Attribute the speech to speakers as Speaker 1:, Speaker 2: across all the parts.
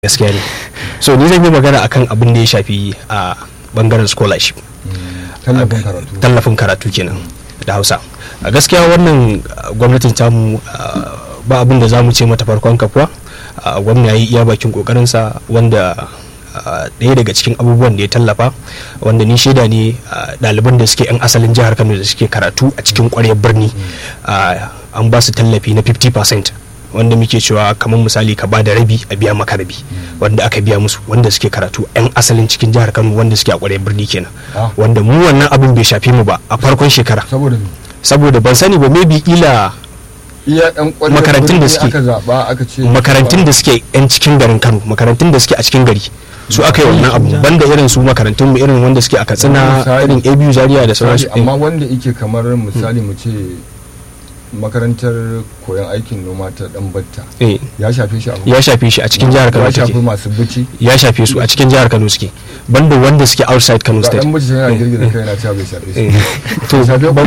Speaker 1: gaskiya ne so ni zan yi magana akan abin da ya shafi a bangaren scholarship
Speaker 2: tallafin karatu
Speaker 1: tallafin karatu kenan da hausa a gaskiya wannan uh, gwamnatin tamu uh, ba abin da za mu ce mata farkon kafuwa uh, gwamna ya yi iya bakin kokarinsa wanda ɗaya daga cikin abubuwan da ya tallafa wanda ni shaida ne ɗaliban da suke 'yan asalin jihar kano da suke karatu a cikin ƙwaryar birni an ba su tallafi na 50% wanda muke cewa kamar misali ka bada rabi a biya maka rabi wanda aka biya musu wanda suke karatu 'yan asalin cikin jihar kano wanda suke a ƙwaryar birni kenan
Speaker 2: Ah.
Speaker 1: wanda mu wannan abin bai shafe mu ba a farkon shekara
Speaker 2: saboda me?
Speaker 1: saboda ban sani ba maybe ila
Speaker 2: iya ɗan ƙwarewar
Speaker 1: Makarantun da
Speaker 2: birni
Speaker 1: suke-
Speaker 2: aka zaɓa aka ce
Speaker 1: makarantun da suke 'yan cikin garin kano makarantun da suke a cikin gari su aka yi wannan abu banda irin su makarantun mu irin wanda suke a katsina
Speaker 2: Misali-
Speaker 1: irin abu zaria da
Speaker 2: Misali,
Speaker 1: sauransu
Speaker 2: amma wanda yake kamar misali mu ce makarantar koyon aikin noma ta dan batta
Speaker 1: Eh,
Speaker 2: ya shafe shi abu
Speaker 1: ya shafe shi a cikin jihar kano
Speaker 2: ya shafi
Speaker 1: take
Speaker 2: masu bici
Speaker 1: ya shafe su a cikin jihar kano suke banda wanda suke outside kano
Speaker 2: ga
Speaker 1: state
Speaker 2: dan bici yana girgiza kai yana cewa bai shafe shi
Speaker 1: Eh, to
Speaker 2: bai shafe ku ba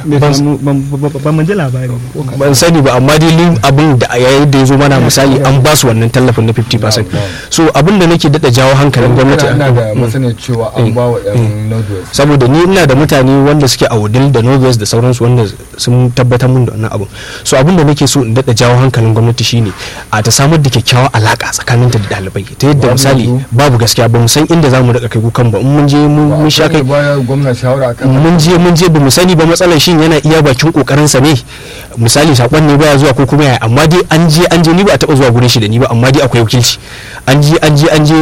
Speaker 3: ba mu ji labari
Speaker 1: ban sani ba amma dai ni abin da a yayin da ya zo mana misali an ba su wannan tallafin na 50% so abin da nake dada jawo hankalin gwamnati
Speaker 2: ina da masaniyar cewa an ba wa yan northwest
Speaker 1: saboda ni ina da mutane wanda suke a wudil da northwest da sauransu wanda sun tabbatar mun da wannan abin so abin da nake so in daɗa jawo hankalin gwamnati shine a ta samar da kyakkyawar alaka tsakaninta da ɗalibai ta yadda
Speaker 2: Babu
Speaker 1: misali
Speaker 2: yanzu.
Speaker 1: babu gaskiya ba mu san inda za mu rika kai kukan ba in mun je mun mun sha kai
Speaker 2: baya gwamna shawara akan
Speaker 1: mun je mun je ba mu sani ba matsalar shin yana iya bakin kokarin sa ne misali sakon ne baya zuwa ko kuma yaya amma dai an je an je ni ba a taba zuwa gurin shi da ni ba amma dai akwai wakilci an je an je an je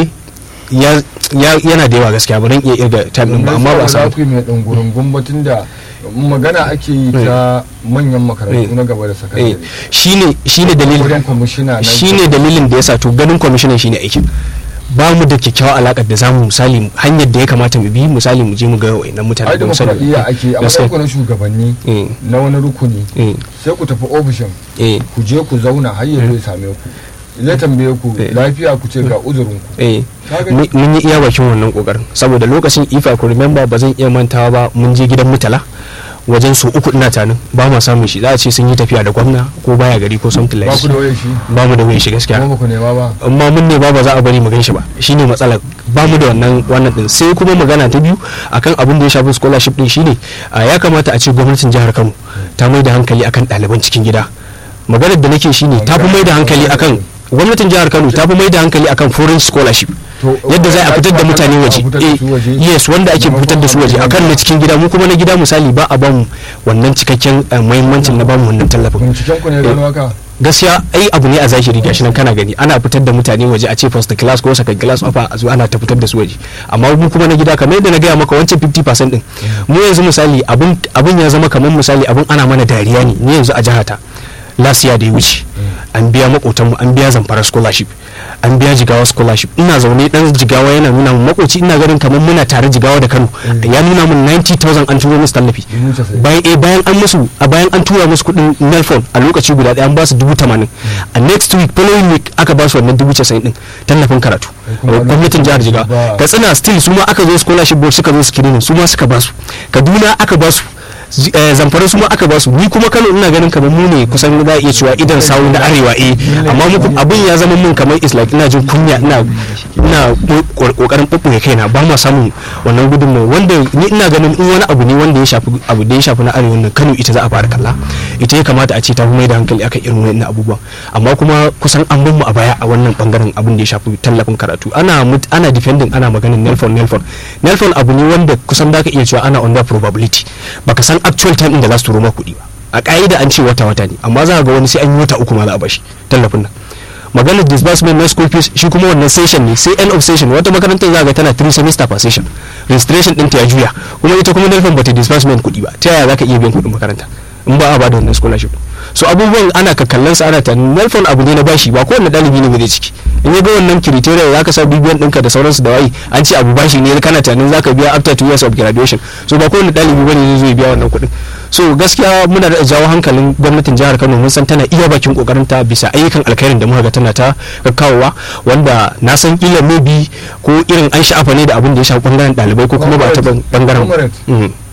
Speaker 1: ya ya- yana da yawa gaskiya ba dan iya irga time din ba amma ba a samu
Speaker 2: za ku yi mai ɗan gurin gumbatin da magana ake yi ta manyan makarantu na gaba da
Speaker 1: eh
Speaker 2: sakandare
Speaker 1: shine shine
Speaker 2: wajen
Speaker 1: dalilin
Speaker 2: kwamishina na
Speaker 1: shine dalilin da yasa to ganin kwamishinan shine aikin ba mu da kyakkyawar alakar da zamu misali hanyar da ya kamata mu bi misali mu je mu ga wayannan mutane
Speaker 2: ai
Speaker 1: da mu sani
Speaker 2: demokradiyya ake a
Speaker 1: Gaskiya.
Speaker 2: matsayin ku na shugabanni
Speaker 1: eh
Speaker 2: na wani rukuni
Speaker 1: eh
Speaker 2: sai ku tafi ofishin
Speaker 1: eh
Speaker 2: ku je ku zauna har yanzu ya same ku zai tambaye ku
Speaker 1: Eh.
Speaker 2: lafiya ku ce ga uzurin ku
Speaker 1: eh
Speaker 2: Ka gani?
Speaker 1: mun mun yi iya bakin wannan kokarin saboda lokacin if I could remember ba zan iya mantawa ba mun je gidan mutala wajen su uku ina tanin ba ma samun shi za a ce sun yi tafiya da gwamna ko baya gari ko something like
Speaker 2: ba ku da waye shi
Speaker 1: ba mu da wani shi gaskiya
Speaker 2: kuma ba ku nema ba
Speaker 1: amma mun ne ba ba za a bari mu gan shi ba shine matsalar ba mu da wannan wannan din sai kuma magana ta biyu akan abin da ya shafi scholarship din shine a ya kamata a ce gwamnatin jihar Kano ta mai da hankali akan ɗaliban cikin gida maganar da nake shine ta fi mai da hankali akan gwamnatin jihar Kano ta fi mai da hankali akan foreign scholarship
Speaker 2: To,
Speaker 1: yadda za a fitar da mutane
Speaker 2: a
Speaker 1: waje
Speaker 2: fitar da su waje.
Speaker 1: Eh, yes wanda ake fitar da su waje akan na cikin gida mu kuma na gida misali ba a bamu wannan cikakken eh, muhimmancin na bamu wannan tallafin
Speaker 2: binciken ku ne gano haka
Speaker 1: gaskiya ai abu ne a zahiri gashi nan kana gani ana fitar da mutane waje a ce first class ko second class offer a zo ana ta fitar da su waje amma mu kuma na gida kamar yadda na gaya maka wancan 50% din mu yanzu misali abun abun ya zama kamar misali abun ana mana dariya ne ni yanzu a jihata lasiya da ya wuce an biya makotanmu an biya zamfara scholarship an biya jigawa scholarship ina zaune dan jigawa yana nuna mun makoci ina ganin kamar muna tare jigawa da kano ya nuna mun 90000 an turo musu tallafi
Speaker 2: Dubu casa'in.
Speaker 1: bayan eh bayan an musu a bayan an tura musu kudin nelfon a lokaci guda daya an ba su dubu tamanin a next week following week aka ba su wannan dubu casa'in din tallafin karatu
Speaker 2: kuma
Speaker 1: gwamnatin jihar jigawa
Speaker 2: ba-
Speaker 1: katsina still su ma aka zo scholarship board suka zo screening su ma suka ba su kaduna aka ba su Z- eh, zamfara su ma aka ba su ni kuma kano ina ganin kamar mu ne kusan za a iya cewa idan sawu na arewa eh amma muku abin ya zama mun kamar is like ina jin kunya ina ina ko- kokarin bubbuge kaina ba ma samun wannan gudunmawa wanda ni ina ganin in wani abu ne wanda ya shafi abu da ya shafi na arewa nan kano ita za a fara kalla ita ya kamata a ce ta fi mai da hankali akan irin wannan abubuwan amma kuma kusan an bin mu a baya a wannan bangaren abin da ya shafi tallafin karatu ana mut- ana defending ana maganin nelfon nelfon nelfon abu ne wanda kusan da ka iya cewa ana under probability baka san actual time din da za su turo maka kuɗi ba a ka'ida an ce wata wata ne amma za ka ga wani sai an yi wata uku ma za a bashi tallafin nan maganar disbursement na school fees shi kuma wannan session ne sai end of session wata makarantar za ga tana 3 semester per session registration ɗinta ya juya kuma ita kuma nelfon bata disbursement kuɗi ba ta yaya za ka iya biyan kuɗin makaranta in ba a ba da wannan scholarship so abubuwan ana kakkallan sa ana tunanin nelfon abu ne na bashi ba kowanne ɗalibi ne ba zai ciki in ya ga wannan criteria za ka sa bibiyan ɗinka da sauransu da wayi an ce abu bashi ne kana tunanin za ka biya after two years of graduation so ba kowanne ɗalibi ba ne zai biya wannan kuɗin so gaskiya muna da jawo hankalin gwamnatin jihar kano mun san tana iya bakin kokarin ta bisa ayyukan alkhairin da muka ga tana ta kawowa wanda na san kila maybe ko irin an sha'afa ne da abin da ya shafi bangaren ɗalibai ko kuma ba ta bangaren
Speaker 2: Comrade.
Speaker 1: Mm.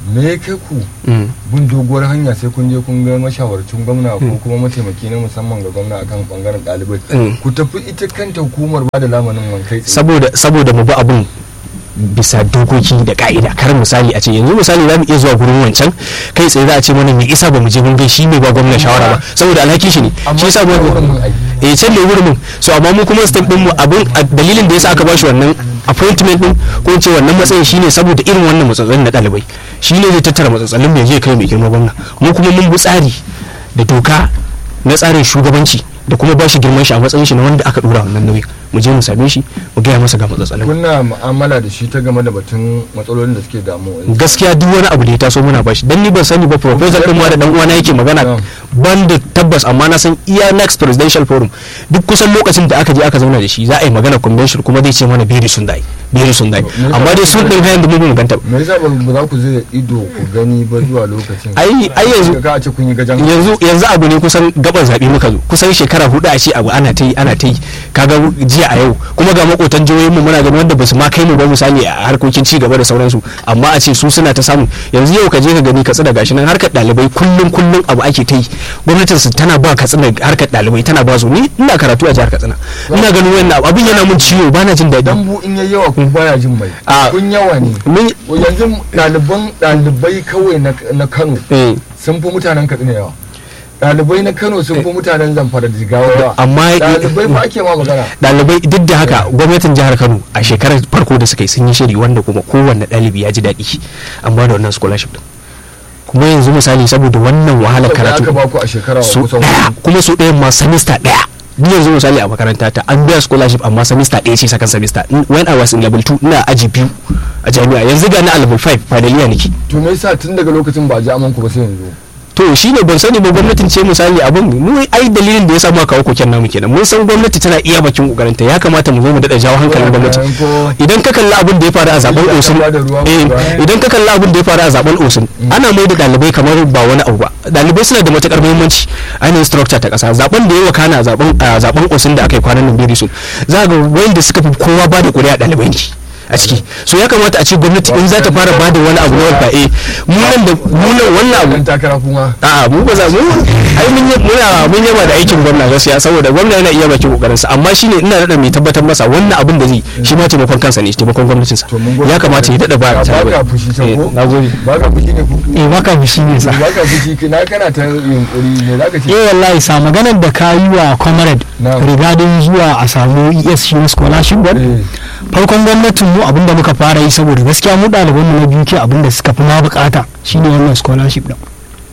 Speaker 2: me ya kai ku
Speaker 1: Mm.
Speaker 2: bin doguwar hanya sai kun je kun ga mashawarcin gwamna ko kuma mataimaki na musamman ga gwamna akan bangaren ɗalibai
Speaker 1: Mm.
Speaker 2: ku tafi ita kanta hukumar ba da lamanin wankai tsaye
Speaker 1: saboda saboda mu bi abun bisa dokoki da ka'ida kar misali a ce yanzu misali za mu iya zuwa gurin wancan kai tsaye za a ce mana me isa ba mu je mun ga shi mai ba gwamna shawara ba saboda alhaki shi ne shi yasa ba
Speaker 2: wurin mun aiki
Speaker 1: eh can ne wurin mun so amma mu kuma step din mu abin a dalilin da yasa aka bashi wannan appointment din ko in ce wannan matsayin shine saboda irin wannan matsatsalin na ɗalibai shine zai tattara matsatsalin mai je kai mai girma gwamna mu kuma mun bi tsari da doka na tsarin shugabanci da kuma bashi girman shi a matsayin shi na wanda aka dora wannan nauyin mu je mu same shi mu gaya masa ga matsatsalin
Speaker 2: kuna mu'amala da shi ta game da batun matsalolin da suke damu
Speaker 1: gaskiya duk wani abu da ya taso muna bashi dan ni ban sani ba proposal din ma da dan uwana yake magana
Speaker 2: Yeah.
Speaker 1: ban da tabbas amma na san iya next presidential forum duk kusan lokacin da aka je aka zauna da shi za a yi magana convention kuma zai ce mana beri sun dai beri sun dai
Speaker 2: Me yasa
Speaker 1: amma dai sun din hayan da mu mun ganta ba.
Speaker 2: me yasa ba ba za ku zai ido ku gani ba zuwa lokacin
Speaker 1: ai ai yanzu
Speaker 2: ka ce kun yi gajan
Speaker 1: yanzu yanzu abu ne kusan gaban zaɓe muka zo kusan shekara hudu a ce abu ana ta yi ana ta yi kaga jiya a yau kuma ga makotan jihohin mu muna ganin wanda basu ma kai mu ba misali a harkokin ci gaba da sauransu amma a ce su suna ta samu yanzu yau ka je ka gani katsina gashi nan harkar ɗalibai kullum kullum abu ake ta yi gwamnatin su tana ba katsina harkar ɗalibai tana ba su ni ina karatu a jihar katsina ina ganin wannan abu abin yana mun ciwo bana jin daɗi
Speaker 2: dambu in yayi yawa kun baya jin mai
Speaker 1: A-
Speaker 2: kun yawa ne
Speaker 1: mun
Speaker 2: yanzu ɗaliban ɗalibai kawai na- na Kano
Speaker 1: eh,
Speaker 2: sun fi mutanen Katsina yawa ɗalibai na Kano sun fi mutanen Zamfara da Jigawa yawa
Speaker 1: amma
Speaker 2: ɗalibai fa ake ma magana
Speaker 1: ɗalibai duk da haka gwamnatin jihar kano a shekarar farko da suka yi sun yi shiri wanda kuma kowanne ɗalibi ya ji daɗi an ba da wannan scholarship din kuma yanzu misali saboda wannan wahalar
Speaker 2: Saboda
Speaker 1: karatu
Speaker 2: aka baku a shekara
Speaker 1: su
Speaker 2: kusan
Speaker 1: ɗaya
Speaker 2: hudu.
Speaker 1: kuma su ɗayan ma semester ɗaya ni yanzu misali a makaranta ta an biya scholarship amma semester ɗaya ce second semester In- when I was in level 2 ina aji biyu a jami'a yanzu ga na a level 5 finaliya nake
Speaker 2: to me yasa tun daga lokacin ba a ji amanku ba sai yanzu
Speaker 1: to shi ne ban sani ba gwamnatin ce misali abin mu ai dalilin da ya samu kawo koken namu kenan mun san gwamnati tana iya bakin kokarinta ya kamata mu zo mu dada jawo hankalin gwamnati
Speaker 2: Ko-
Speaker 1: idan ka kalli abin da ya faru a zaben
Speaker 2: Illa
Speaker 1: osun
Speaker 2: ta bada ruwa
Speaker 1: eh,
Speaker 2: ba.
Speaker 1: idan ka kalli abin da ya faru a zaben osun ana mai da dalibai kamar ba wani abu ba dalibai suna da matukar muhimmanci ainihin structure ta kasa zaben da ya wakana a zaben a zaben osun da aka yi kwanan nan biri sun za ga wanda suka fi kowa ba da kuri'a dalibai ne a ciki so ya kamata a ce gwamnati in za ta fara ba da wani abu na wanda eh mu nan da mu nan wannan abu
Speaker 2: dan takara kuma
Speaker 1: a'a mu ba za mu ai mun yi muna mun yaba da aikin gwamna gaskiya saboda gwamna yana iya bakin kokarin sa amma shine ina da mai tabbatar masa wannan abin da zai shi ma taimakon kansa ne taimakon gwamnatin sa
Speaker 2: to mun gode
Speaker 1: ya kamata ya dada ba
Speaker 2: ba
Speaker 1: ta
Speaker 2: ka fushi can ko
Speaker 1: na gode
Speaker 2: ba ka fushi ne ko
Speaker 3: eh baka fushi ne sa
Speaker 2: ba ka fushi na kana ta yunkuri ne zaka ce
Speaker 3: eh wallahi sa maganar da ka yi wa comrade
Speaker 2: Na'am.
Speaker 3: regarding zuwa a samu ESC na scholarship board
Speaker 2: eh
Speaker 3: farkon gwamnatin mu abinda muka fara yi saboda gaskiya mu ɗaliban mu na biyu ke abinda suka fi ma bukata shine wannan scholarship din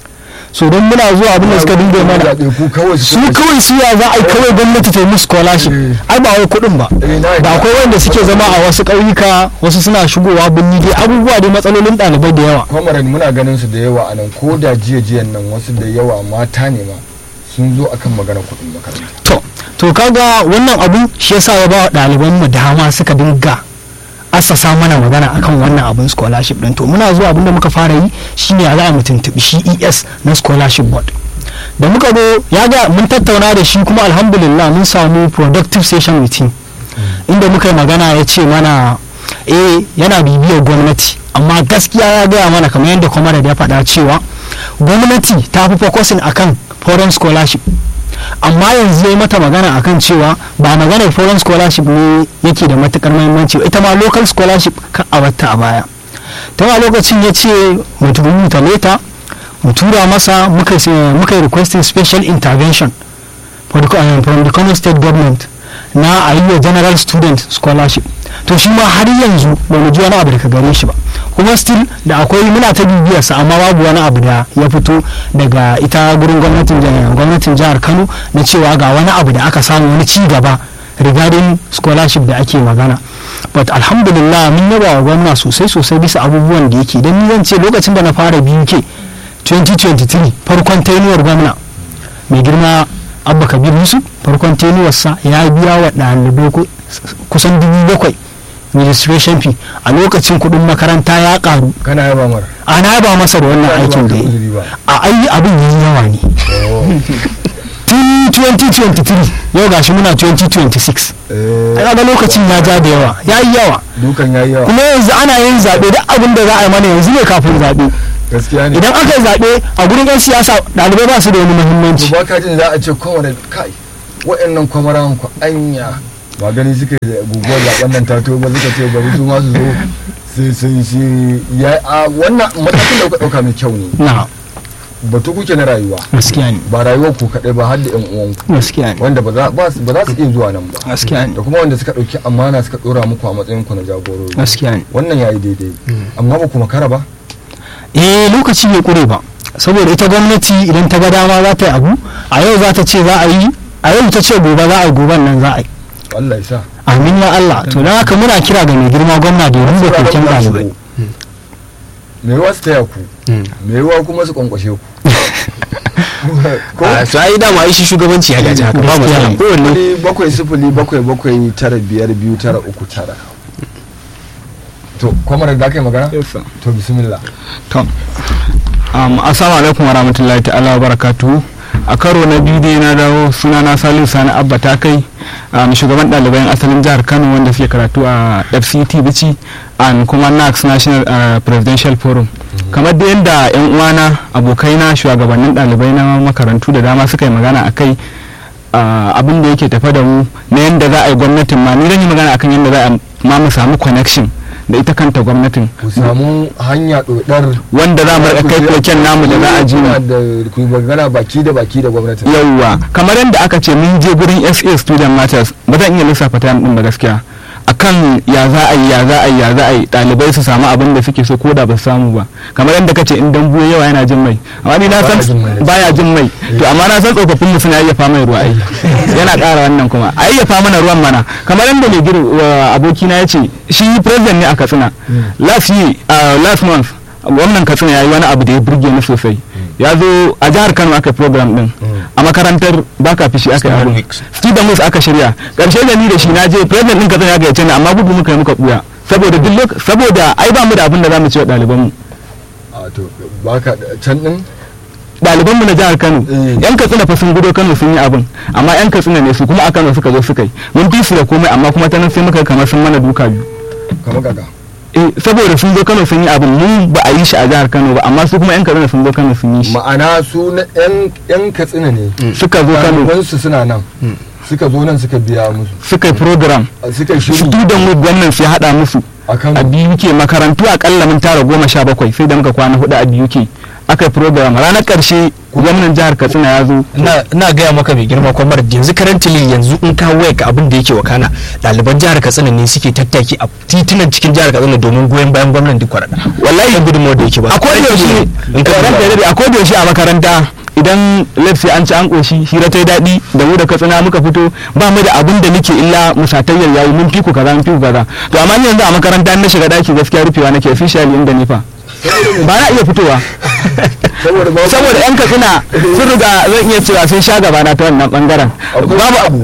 Speaker 3: so don muna zuwa abinda suka dinga mana
Speaker 2: zaɓe ku kawai
Speaker 3: su kawai su ya za a yi kawai gwamnati ta yi musu scholarship
Speaker 2: Eh.
Speaker 3: ai ba wai kuɗin ba
Speaker 2: Eh, na
Speaker 3: da
Speaker 2: yadda.
Speaker 3: akwai wanda suke zama a wasu ƙauyuka wasu suna shigowa birni dai abubuwa dai matsalolin ɗalibai da yawa
Speaker 2: kwamaran muna ganin su da yawa a nan ko da jiya jiyan nan wasu da yawa mata ne ma sun zo akan magana kuɗin makaranta
Speaker 3: to to kaga wannan abu shi yasa ya ba wa ɗaliban mu dama suka dinga assasa mana magana akan wannan abun scholarship din to muna zuwa abin da muka fara yi shine a za mu tuntubi shi ES na scholarship board da muka zo ya ga mun tattauna da shi kuma alhamdulillah mun samu productive session with him inda muka yi magana ya ce mana eh yana bibiyar gwamnati amma gaskiya ya gaya mana kamar yadda kwamar ya faɗa cewa gwamnati ta fi focusing akan foreign scholarship amma yanzu ya yi mata magana akan cewa ba maganar foreign scholarship ne yake da matukar muhimmanci ba ita ma local scholarship ka a batta a baya ta ma lokacin ya ce mu rubuta leta mu tura masa muka se- muka yi requesting special intervention for the, uh, from the common state government na a yi wa general student scholarship to shi ma har yanzu ba mu ji wani abu daga gare shi ba kuma still da akwai muna ta bibiyarsa amma babu wani abu da ya fito daga ita gurin gwamnatin jihar- gwamnatin jihar kano na cewa ga wani abu da aka samu wani ci gaba regarding scholarship da ake magana but alhamdulillah mun yaba wa gwamna sosai sosai bisa abubuwan da yake don ni zan ce lokacin da na fara biyu ke 2023 farkon tainuwar gwamna mai girma abba kabir yusuf farkon tenuwarsa ya biya wa ɗalibai ku- kusan dubu bakwai registration fee a lokacin kuɗin makaranta ya ƙaru
Speaker 2: kana yaba mar
Speaker 3: ana ba masa da wannan
Speaker 2: Ba
Speaker 3: aikin da
Speaker 2: ka
Speaker 3: ya yi
Speaker 2: uzuri ba.
Speaker 3: a ayi abin yi yawa ne tun yi 2023 yau gashi muna 2026
Speaker 2: Eh,
Speaker 3: ana ga lokacin ya ja da yawa ya yi yawa
Speaker 2: dukan yayi yawa
Speaker 3: kuma yanzu ana yin zaɓe duk abin da za a yi mana yanzu ne kafin zaɓe
Speaker 2: gaskiya ne
Speaker 3: idan aka yi zaɓe a gurin 'yan siyasa ɗalibai ba su da wani
Speaker 2: to
Speaker 3: muhimmanci
Speaker 2: ba ka jin za a ce kowane kai wa'annan kwamaran ku anya ba gani suka yi da guguwar zaben nan ta to ba suka ce bari su ma su zo sai sun shi ya a wannan matakin da kuka dauka mai kyau ne
Speaker 3: na
Speaker 2: batu kuke na rayuwa
Speaker 3: gaskiya ne
Speaker 2: ba rayuwar ku kadai ba har da yan uwanku
Speaker 3: gaskiya ne
Speaker 2: wanda ba za ba su ba za su iya zuwa nan ba
Speaker 3: gaskiya ne
Speaker 2: da kuma wanda suka dauki amana suka dora muku a matsayin ku na jagorori
Speaker 3: gaskiya ne
Speaker 2: wannan yayi daidai amma ba ku makara ba
Speaker 3: eh lokaci bai kure ba saboda ita gwamnati idan ta ga dama za ta yi abu a yau za ta ce za a yi a yau ta ce gobe za a yi goben nan za a yi
Speaker 2: Allah ya sa
Speaker 3: amin ya Allah to don haka muna kira ga mai girma gwamna da ya rubuta koken ɗalibai
Speaker 2: me yawa su taya ku me yawa kuma su kwankwashe ku ko
Speaker 1: a to ai dama ai shi shugabanci ya gaji haka ba matsala kowanne
Speaker 2: sifili bakwai sifili bakwai bakwai tara biyar biyu tara uku tara to kwamar da aka yi magana to bismillah
Speaker 4: To, um, assalamu alaikum wa rahmatullahi ta'ala wa barakatuhu. A karo na biyu dai na dawo suna na Salisu Sani Abba ta kai um, shugaban ɗaliban asalin jihar Kano wanda suke karatu a FCT Bichi and kuma NAX National uh, Presidential Forum. Kamar da yadda 'yan uwana abokaina shugabannin ɗalibai na makarantu da dama suka yi magana a kai uh, abin da yake tafa da mu na yadda za a yi gwamnatin ma ni zan yi magana akan yadda za a ma mu samu connection da ita kanta gwamnatin
Speaker 2: ku samu hanya dodar
Speaker 4: wanda za mu rika kai koken namu da za a ji mu
Speaker 2: da ku yi magana baki da baki da gwamnati
Speaker 4: yauwa kamar yadda aka ce mun je gurin SA student matters ba zan iya lissafa ta din ba gaskiya akan ya za a yi ya za a yi ya za a yi ɗalibai su samu abin da suke so ko da ba su samu ba kamar yadda kace in dambu yawa yana jin mai amma ni na
Speaker 2: Baya
Speaker 4: san
Speaker 2: jin mai.
Speaker 4: baya jin mai to amma na san tsofaffin mu suna yayyafa mai ruwa ai yana ƙara wannan kuma a yayyafa mana ruwan mana kamar yadda mai gir abokina ya ce shi president ne a Katsina last year uh, last month gwamnan Katsina ya yi wani abu da ya burge ni sosai ya zo a jihar Kano aka yi program din a makarantar baka fishi aka yi
Speaker 1: Student
Speaker 4: abu
Speaker 1: Weeks.
Speaker 4: student weeks aka shirya karshe da ni da shi na je president din Katsina ya gayyace ni amma gudu muka yi muka buya saboda duk lok- saboda ai ba mu da abin da zamu ce wa ɗaliban mu
Speaker 2: a to baka can din
Speaker 4: ɗaliban mu na jihar Kano
Speaker 2: Mm.
Speaker 4: yan Katsina fa sun gudo Kano sun yi abin amma yan Katsina ne su kuma a Kano suka zo suka yi mun fi su da komai amma kuma ta nan sai muka kamar sun mana duka biyu
Speaker 2: kamar gaga
Speaker 4: eh saboda sun zo Kano sun yi abin mun ba a yi shi a jihar Kano ba amma su kuma yan Katsina sun zo Kano sun yi shi
Speaker 2: ma'ana su na yan yan katsina ne
Speaker 4: suka zo Kano
Speaker 2: ɗalibansu suna nan suka zo nan suka biya musu
Speaker 4: suka yi program
Speaker 2: suka yi shiri
Speaker 4: student week gwamnan sai haɗa musu
Speaker 2: a kan
Speaker 4: a biyu ke makarantu akalla mun tara goma sha bakwai sai da muka kwana hudu a biyu ke aka yi program ranar ƙarshe gwamnan jihar katsina ya zo
Speaker 1: ina ina gaya maka mai girma kwamar yanzu currently yanzu in ka waya ka abin da yake wakana ɗaliban jihar katsina ne suke tattaki a titunan cikin jihar katsina domin goyon bayan gwamnan duk kwarada wallahi yan gudunmawar da yake ba
Speaker 4: a kodayaushe
Speaker 1: in ka
Speaker 4: ranka ya
Speaker 1: duba.
Speaker 4: daɗe, a kodayaushe a makaranta idan let's say an ci an ƙoshi hira ta yi daɗi da mu da katsina muka fito ba mu da abin da muke illa musatayyar yayi mun fi ku kaza mun fi ku kaza to amma ni yanzu a makaranta in na shiga ɗaki gaskiya rufewa nake officially inda ni fa ba na iya fitowa
Speaker 2: saboda ba
Speaker 4: saboda yan katsina sun riga zan iya cewa sun sha gaba na ta wannan bangaren
Speaker 2: akwai
Speaker 4: babu
Speaker 2: abu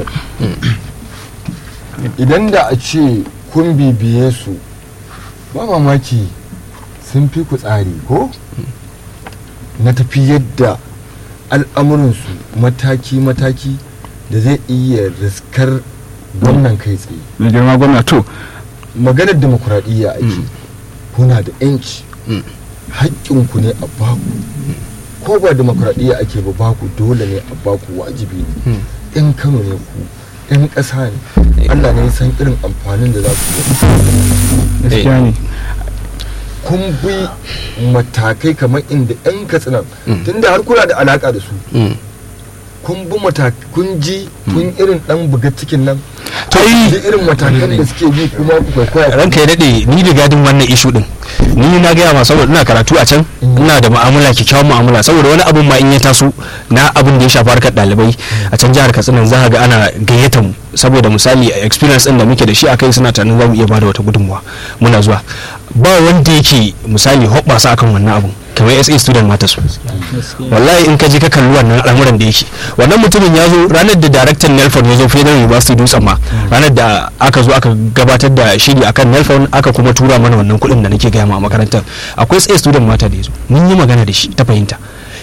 Speaker 2: idan da a ce kun bibiye su ba mamaki sun fi ku tsari ko na tafi yadda al'amuransu mataki-mataki da zai iya riskar gwamnan kai tsaye
Speaker 4: mai girma gwamna to
Speaker 2: maganar demokuraɗiyya ake kuna da 'yanci haƙƙinku ne a baku ko ba demokuraɗiyya ake ba baku dole ne a baku wajibi ne 'yan kano ne ku 'yan ƙasa ne allah ne ya san irin amfanin da za ku yi
Speaker 4: gaskiya ne
Speaker 2: kun bi matakai kamar inda 'yan katsinan tunda har kuna da alaƙa da su
Speaker 1: Mm.
Speaker 2: kun bi matakai kun ji kun irin ɗan buga cikin nan
Speaker 1: To, ai-
Speaker 2: da irin matakan da suke bi kuma ku kwaikwaya
Speaker 1: ranka ya daɗe ni da gadin wannan ishu din ni na gaya ma saboda ina karatu a can ina da mu'amala kyakkyawan mu'amala saboda wani abun ma in ya taso na abun da ya shafi harkar ɗalibai a can jihar katsina za ka ga ana gayyata mu saboda misali experience din da muke da shi a kai suna tunanin za mu iya bada wata gudunmuwa muna zuwa ba wanda yake misali hoɓɓasa akan wannan abun kamar SA student mata su wallahi in ka je ka kalli wannan al'amuran da yake wannan mutumin ya zo ranar da director Nelfon ya zo Federal University Dutsen ma ranar da aka zo aka gabatar da shiri akan Nelfon aka kuma tura mana wannan kuɗin da nake gaya ma a makarantar akwai SA student mata da ya zo mun yi magana da shi ta fahimta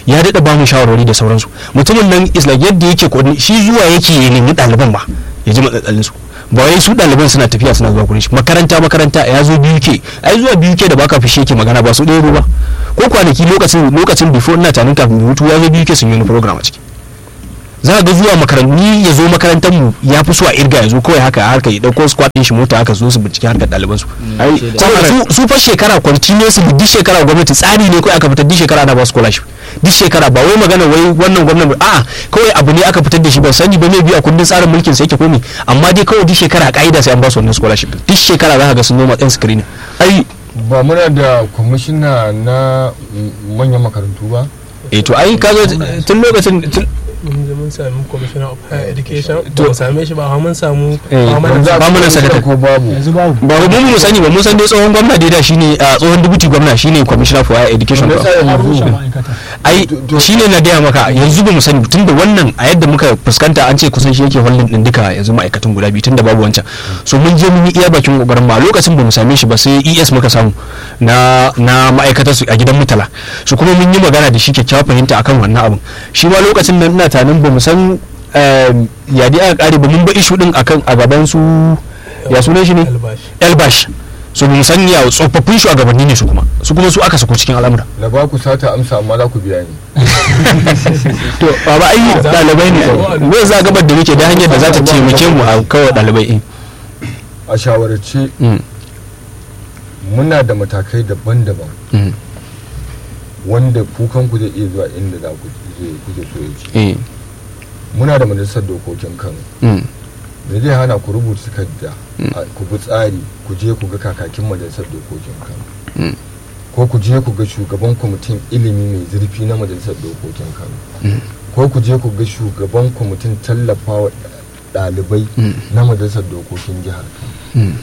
Speaker 1: ya daɗa ba mu shawarwari da sauransu mutumin nan is like yadda yake coordinate- shi zuwa yake ya nemi ɗaliban ba ya ji matsatsalin su ba wai su ɗaliban suna tafiya suna zuwa gurin shi makaranta makaranta ya zo biyu ke ai zuwa biyu ke da baka fishe yake magana ba su ɗaya ba ko kwanaki lokacin lokacin before ina tanin kafin mu hutu ya zo biyu ke sun yi wani program a ciki za ga zuwa makarantu ya zo makarantar mu ya fi so a irga ya zo kawai haka harka ya dauko squad din shi mota haka zo su bincike harkar ɗaliban su
Speaker 4: ai
Speaker 1: saboda su su fa shekara continuously duk shekara gwamnati tsari ne kawai aka fitar duk shekara ana ba scholarship duk shekara ba wai magana wai wannan gwamnati a'a kawai abu ne aka fitar da shi ba sani ba mai biya kundin tsarin mulkin sa yake komai amma dai kawai duk shekara a ka'ida sai an ba su wannan scholarship duk shekara za ka ga sun zo matsayin screening
Speaker 4: ai
Speaker 2: ba muna da kwamishina na mm, manyan makarantu ba
Speaker 1: eh to ai kaga tun lokacin tun
Speaker 5: mun je mun sami commissioner of higher education
Speaker 1: To-
Speaker 5: to mu same shi ba amma mun samu
Speaker 1: Eh,
Speaker 5: ba mana
Speaker 1: ba mu nan sakatare.
Speaker 2: ko babu
Speaker 3: yanzu babu
Speaker 1: ba mu mu sani ba mun san dai tsohon gwamna dai da shine a tsohon deputy gwamna shine commissioner for higher education
Speaker 2: Me
Speaker 1: ba
Speaker 2: yasa
Speaker 3: a rushe
Speaker 2: yanzu
Speaker 3: ma'aikata
Speaker 1: ai shine na gaya maka yanzu ba mu sani tun da wannan a yadda muka fuskanta an ce kusan shi yake holding din duka yanzu ma'aikatan guda biyu tun da babu wancan so mun je mun yi iya bakin kokarin ma lokacin ba mu same shi ba sai ES muka samu na na ma'aikatar su a gidan mutala so kuma mun yi magana da shi kyakkyawar fahimta akan wannan abin shi ma lokacin nan ina tanin ba mu san em, ya dai aka kare ba mun ba ishu din akan a gaban su ya sunan shi ne
Speaker 5: albashi
Speaker 1: elbash so mun san ya tsofaffin shugabanni ne su kuma su kuma su aka sako cikin al'amura
Speaker 2: na ba ku sata amsa amma za ku biya ni
Speaker 1: to baba ai dalibai ne me za gabar da muke da hanyar da za ta taimake mu a kawai dalibai
Speaker 2: a shawarce
Speaker 1: Mm.
Speaker 2: muna da matakai daban-daban
Speaker 1: Mm.
Speaker 2: wanda kukanku zai iya zuwa inda za ku je- kuke so ya ci
Speaker 1: eh
Speaker 2: muna da majalisar dokokin kano
Speaker 1: mm.
Speaker 2: me zai hana ku rubuta takarda a- ku bi tsari ku je ku ga kakakin majalisar dokokin kano
Speaker 1: Mm.
Speaker 2: ko ku je ku ga shugaban kwamitin ilimi mai zurfi na majalisar dokokin kano ko ku je ku ga shugaban kwamitin tallafawa ɗalibai
Speaker 1: Mm.
Speaker 2: na majalisar dokokin jihar kano
Speaker 1: Mm.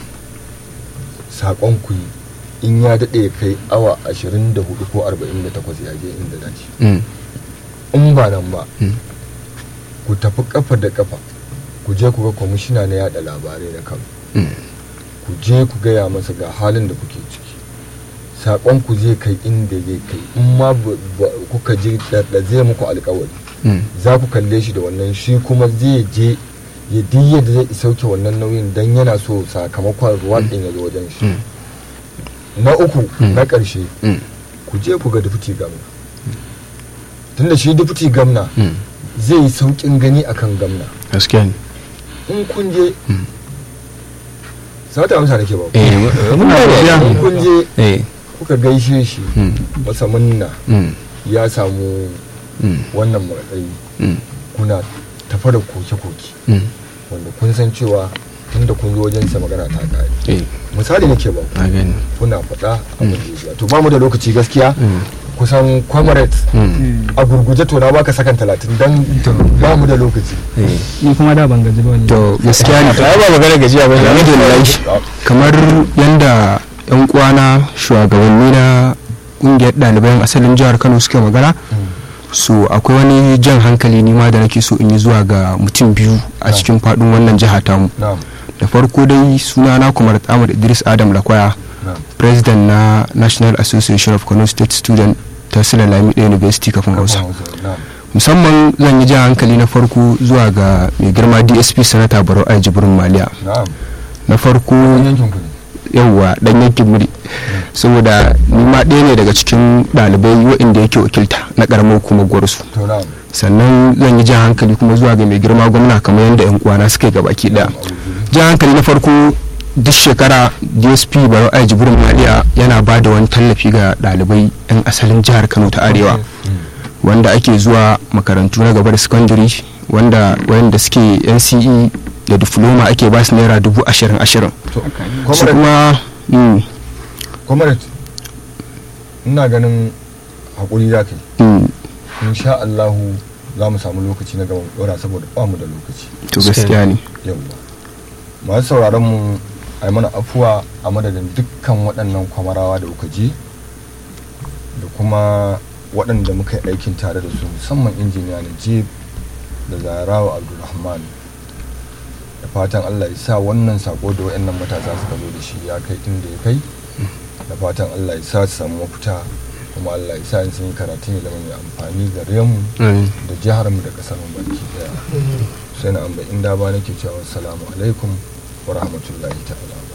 Speaker 2: saƙon ku yi in ya daɗe ya kai awa 24 ko 48 ya je inda dace
Speaker 1: Mm.
Speaker 2: in ba nan ba
Speaker 1: Mm.
Speaker 2: ku tafi kafa da kafa ku je ku ga kwamishina na yada labarai na kano
Speaker 1: Mm.
Speaker 2: ku je ku gaya masa ga halin da kuke ciki saƙon ku zai kai inda zai kai in ma ba- ba- kuka je da da zai muku alkawari
Speaker 1: Mm.
Speaker 2: za ku kalle shi da wannan shi kuma zai je ya diya da zai sauke wannan nauyin don yana so sakamakon ruwan ɗin ya zo wajen shi
Speaker 1: Mm.
Speaker 2: na uku
Speaker 1: Mm.
Speaker 2: na ƙarshe
Speaker 1: Mm.
Speaker 2: ku je ku ga dufuti gamna tunda shi dufuti gamna
Speaker 1: Mm.
Speaker 2: zai yi sauƙin gani akan gamna
Speaker 1: gaskiya ne
Speaker 2: in kun je
Speaker 1: Mm.
Speaker 2: sata amsa nake ba ku.
Speaker 1: eh mun gane.
Speaker 2: in kun je
Speaker 1: eh
Speaker 2: kuka gaishe shi
Speaker 1: Mm.
Speaker 2: masa munna
Speaker 1: Mm.
Speaker 2: ya samu
Speaker 1: Mm.
Speaker 2: wannan matsayi
Speaker 1: Mm.
Speaker 2: kuna tafa da koke-koke
Speaker 1: Mm.
Speaker 2: wanda kun san cewa tunda kun zo wajensa magana ta kare
Speaker 1: eh
Speaker 2: misali nake ba
Speaker 1: na gani
Speaker 2: kuna faɗa a majalisa to ba mu da lokaci gaskiya
Speaker 1: Mm.
Speaker 2: kusan comrade
Speaker 1: Mm.
Speaker 2: a gurguje to na baka sakan talatin dan ba mu da lokaci
Speaker 1: eh
Speaker 3: ni kuma da ban gaji ba ne
Speaker 4: to gaskiya ne
Speaker 1: to ai ba magana gajiya ba ne da lai
Speaker 4: kamar yadda yan kwana shugabanni na kungiyar ɗaliban asalin jihar kano suke magana so akwai wani jan hankali nima da nake so in yi zuwa ga mutum biyu a cikin faɗin wannan jiha tamu
Speaker 2: na'am
Speaker 4: da farko dai sunana kumar ahmad idris adam lakwaya
Speaker 2: na'am
Speaker 4: president na national association of kano state student ta sila lamida university kafin hausa
Speaker 2: na'am
Speaker 4: musamman zan yi jan hankali na farko zuwa ga mai girma dsp sanata barau a jibrin maliya
Speaker 2: na'am
Speaker 4: na farko
Speaker 2: kun yankin ku ne
Speaker 4: yauwa dan yankin muri saboda ni ma ɗaya ne daga cikin ɗalibai waɗanda yake wakilta na ƙaramar hukumar gwarsu
Speaker 2: to na'am
Speaker 4: sannan zan yi jan hankali kuma zuwa ga mai girma gwamna kamar yadda yan uwana suka yi gabaki ɗaya jan hankali na farko duk shekara dsp baro a jibrin maliya yana ba da wani tallafi ga ɗalibai 'yan asalin jihar kano ta arewa wanda ake zuwa makarantu na gaba da secondary wanda wanda suke nce da diploma ake ba su naira dubu ashirin ashirin
Speaker 2: to
Speaker 4: su
Speaker 2: comrade
Speaker 4: kuma mm,
Speaker 2: comrade ina ganin hakuri za ka yi
Speaker 4: mm,
Speaker 2: insha Allahu za mu samu lokaci na gaban dora saboda ba mu da lokaci
Speaker 4: to gaskiya ne
Speaker 2: yawwa masu sauraron mu a yi mana afuwa a madadin dukkan waɗannan kwamarawa da kuka je da kuma waɗanda muka yi aikin tare da su musamman injiniya najib da zarawa abdulrahman da fatan allah ya sa wannan sako da waɗannan matasa suka zo da shi ya kai inda ya kai da fatan allah ya sa su samu mafita kuma Allah ya sa in sun yi karatun ya zama mai amfani gare mu da jihar mu da kasar mu baki daya sai na amba inda ba nake cewa assalamu alaikum wa rahmatullahi ta'ala